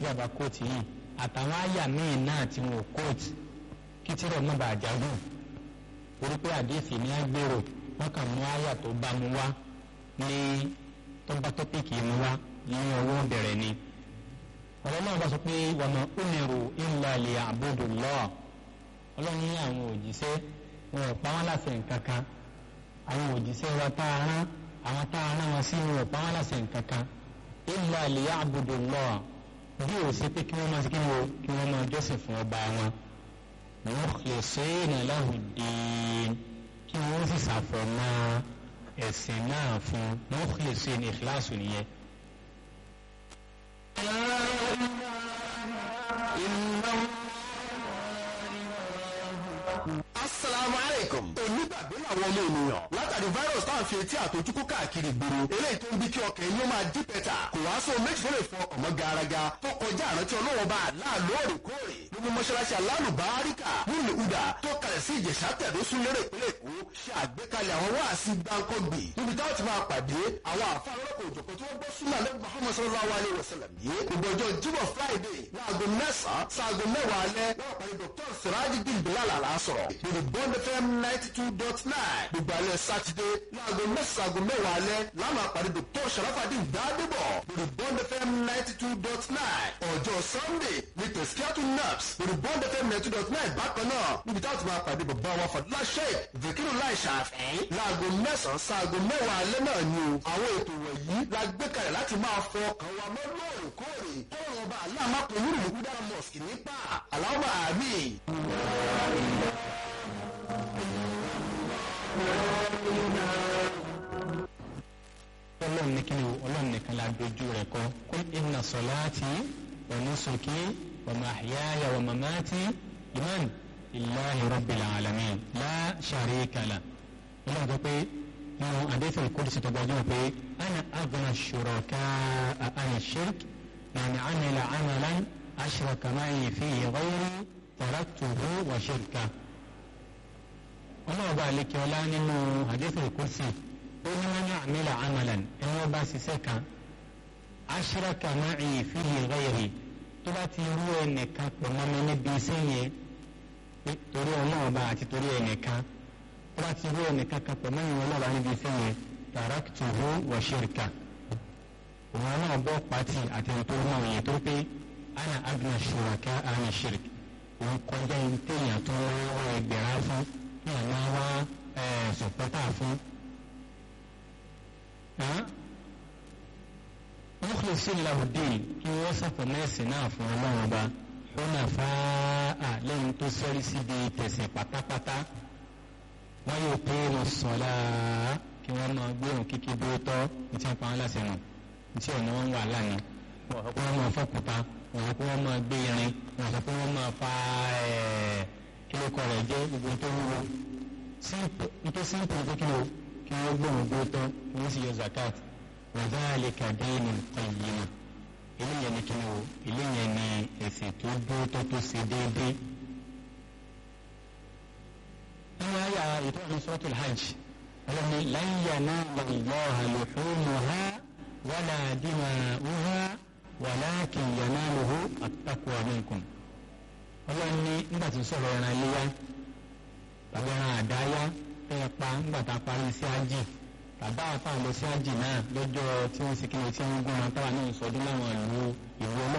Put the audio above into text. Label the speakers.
Speaker 1: bá kóòtù yìí àtàwọn àyà míì náà tí wọn ò kóòtù kí tí rẹ̀ mọ́ bàa jágùn torí pé àdéhìí ní agbèrò wọn kàn mú àyà tó bá mu wá ní tọ́ba tọ́pìkì mu wá ní ọwọ́ bẹ̀rẹ̀ ni ọ̀rọ̀ náà bá sọ pé wàmọ̀ umiru illa liya'budullah ọlọ́run ní àwọn òjíṣẹ́ wọn ò pa wọn láṣẹ nǹkan kan àwọn òjíṣẹ́ wa tá a rán àwọn tá a rán wọn sí wọn ò pa wọn láṣẹ nǹkan kan illa liya'budullah bí o ṣe pé kí wọ́n máa ṣe kí wọ́n kí wọ́n máa jọ́sìn fún ọba wọn mukhlisina lahu ddin kí wọ́n sì ṣàfọ̀mọ́ ẹ̀sìn náà fún mukhlisin ikhlasu nìyẹn.
Speaker 2: asalaamu aleykum. onígbàgbé làwọn ọmọ ènìyàn látàrí virus táwọn fi etí àtọjúkú káàkiri ìgboro eléyìí tó ń bí kí ọkàn yín ó máa dí pẹ́tà kò wá sóhun méjì tó lè fọ ọmọ garaga tó kọjá àrántí ọlọ́wọ́ bá láàlú òrèkóòrè nínú mọ́ṣáláṣí alálùbáríkà nílùú uda tó kalẹ̀ sí ìjẹ̀sà tẹ̀dó sún lérè ìpínlẹ̀ èkó ṣe àgbékalẹ̀ àwọn wáàsí gbáǹkọ́gbì níbi táwọn ti máa pàdé àwọn àfa ọlọ́kọ̀ òjòkó tí wọ́n gbọ́ súnmọ́ alẹ́ muhammed sallallahu alayhi wa sallam yìí gbogbo ọjọ́ jímọ̀ friday láago mẹ́sàn-án sáago mẹ́wàá alẹ́ lọ́wọ́ pàdé dr sirajidin bilal alasọ̀rọ̀ lórí bond fm ninety two dot nine gbogbo alẹ́ sátidé láago mẹ́sàn-án mẹ́wàá alẹ́ lánàá pàdé dr sharafadin gbadebo lórí bond fm ninety two dot nine ọjọ́ sunday ní tẹ̀síkíátù naps lórí bond fm ninety two dot nine bákan náà níbi táwọn ti máa pàdé bàbá wa fàdúrà sheik zikiru lai ṣàfẹ́ láago mẹ́sàn-án sáago mẹ́wàá alẹ́ náà ni o àwọn ètò wọ̀nyí la gbé kalẹ̀ láti máa fọ ọkàn wa mọ́ lóòrèkóòrè kọ́rọ̀ ọba aláàmápẹ̀ nínú ìlúdà mosque nípa aláwọ̀ àmì.
Speaker 1: ọlọ́run ní kíni o ọlọ́run nìkan la dojú rẹ̀ kọ́ kul inna salati wa nusuki wa mahyaya wa mamati liman lillahi rabbil alamin la sharika la ọlọ́run sọ pé nínú àdéhùn ìkọ́dùsí tó gbajúmọ̀ pé ana aghna shuraka ana shirk man amila amalan ashraka ma'i fihi ghayri taraktuhu wa shirka ọlọ́run bá àlekè ọlá nínú àdéhùn ìkọ́dùsí ó ní wọn ní àmìlà amalan ẹni wọn bá ṣiṣẹ́ kan ashraka ma'i fihi ghayri tó bá ti rú ẹnìkan pọ̀ mọ́ mi níbi iṣẹ́ yẹn torí ọlọ́run bá àti torí ẹnìkan tó bá ti rú ẹnìkan kan pọ̀ mọ́ ìwọ̀n ọlọ́run bá níbi iṣẹ́ yẹn taraktuhu wa shirka òun náà bọ́ pàtì àti ẹni tó rú àwọn yẹn tó pé ana agna shuraka ana shirk òun kọjá ẹni téèyàn tó wá ẹgbẹ̀rún fún téèyàn máa wá sọ̀pọ́tà fún mukhlisin lahu din kí wọ́n sàfọ̀mẹ́sì náà fún ọlọ́run ọba hunafa'a lẹ́yìn tó sẹ́rí síbi tẹ̀sìn pátápátá wọ́n yóò pé wọn sọ̀lá kí wọ́n máa gbóhùn kíkí dúró tọ́ ní tí wọ́n pa wọn láṣẹ nù ní tí ọ̀nà wọn wà lánàá wọ́n sọ pé wọ́n máa fọ́kùtà wọ́n sọ pé wọ́n máa gbé irin wọ́n sọ pé wọ́n máa fa kílókọ̀ rẹ̀ jẹ́ gbogbo tó wúwo nítorí simple tó kí o kí wọ́n gbóhùn dúró tọ́ wọ́n sì yọ zakat wàzálìkà dínú qayyima eléyẹn ni kíni o eléyẹn ni ẹ̀sìn tó dúró tó tó ṣe déédéé. nínú àyà ìtọ́jú suratul hajj ọlọ́ni lan yanala Allaha luhumuha wala dima'uha walakin yanaluhu at-taqwa minkum. ọlọ́ni nígbà tí sọ̀rọ̀ ẹran iléyà tàbí ẹran àdáyá fẹ́ pa nígbà tá a parí sí ájì bàbá àfa lọ sí ájì náà lọ́jọ́ tí wọ́n sì kí ni tí wọ́n gún wọn táwa náà sọdún láwọn ìlú ìlú ọlọ́run